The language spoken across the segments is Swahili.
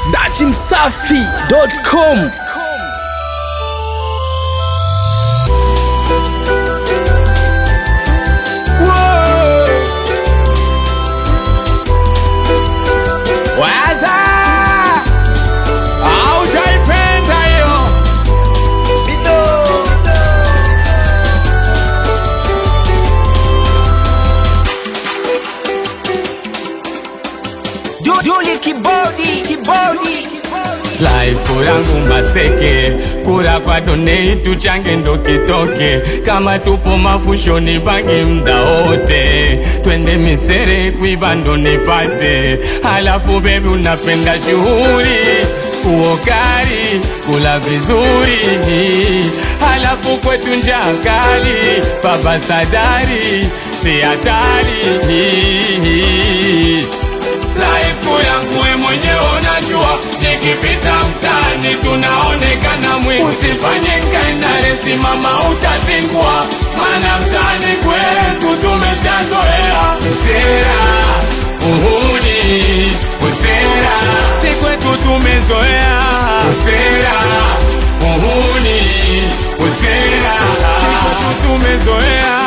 dachimsafi.com Waza aujaipenda hiyo Juli kibodi kibodi Laifu yangu maseke kura kwa donei tuchange ndo kitoke kama tupo mafushoni bangi mda wote twende misere kuiba ndo nipate halafu bebi unapenda shughuli uokari kula vizuri halafu kwetu njaa kali baba sadari si hatari Laifu yangu we mwenyewe unajua, nikipita mtaani tunaonekana mwi. Usifanye nkaendale, simama utazingua, maana mtaani kwetu tumeshazoea usera, uhuni, usera, si kwetu tumezoea usera, uhuni, usera, si kwetu tumezoea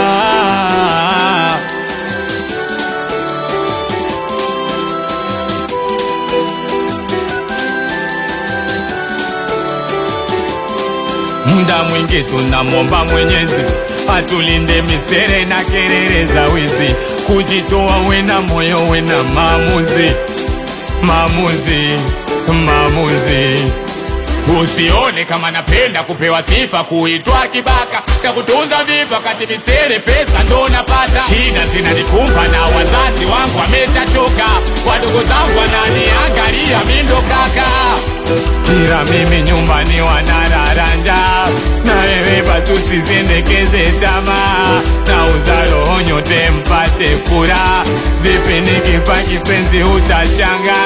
Muda mwingi tunamwomba Mwenyezi atulinde misere na kelele za wizi, kujitoa wena moyo wena maamuzi, maamuzi, maamuzi. Usione kama napenda kupewa sifa, kuitwa kibaka, takutunza vipa kati misere, pesa ndo napata. Shida zinanikumba na wazazi wangu wameshachoka, wadogo zangu wananiangalia mi ndo kaka kila mimi nyumbani wanararanja na wewe patusizendekeze tamaa na uzalo nyote mpate furaha vipi nikifa kipenzi utachanga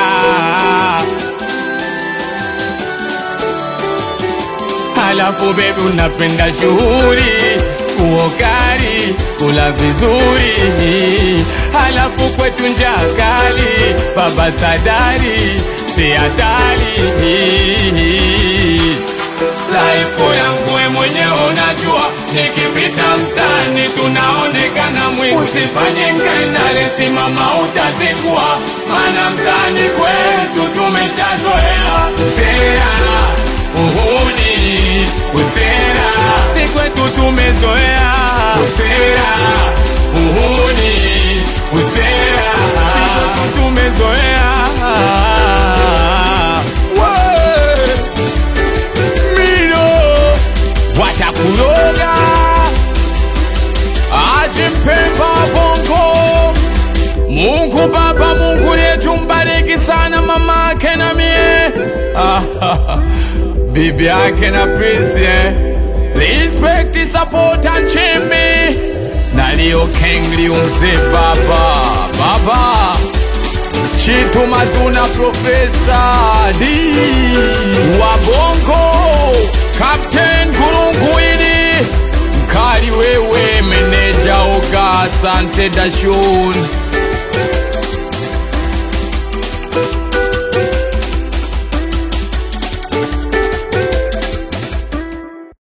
halafu bebi unapenda shughuli uokari kula vizuri halafu kwetu njaa kali baba sadari si hatari laifu yangu we mwenyewe unajua nikipita mtani tunaonekana mwi usifanye nkaendale simama utazingua maana mtani kwetu tumeshazoea sera uhuni usera si kwetu tumezoea usera uhuni usera si kwetu tumezoea We! mino watakuroga ajimpemba bongo Mungu Baba, Mungu yetu mbariki sana mama yake na mie Ah, bibi yake na Prince eh. Respect, support and chimbi na Leo Kengli umze baba baba Chitu Mazuna Profesa D wa Bongo Captain Kulunguini Mkali wewe meneja Oga Asante Dashun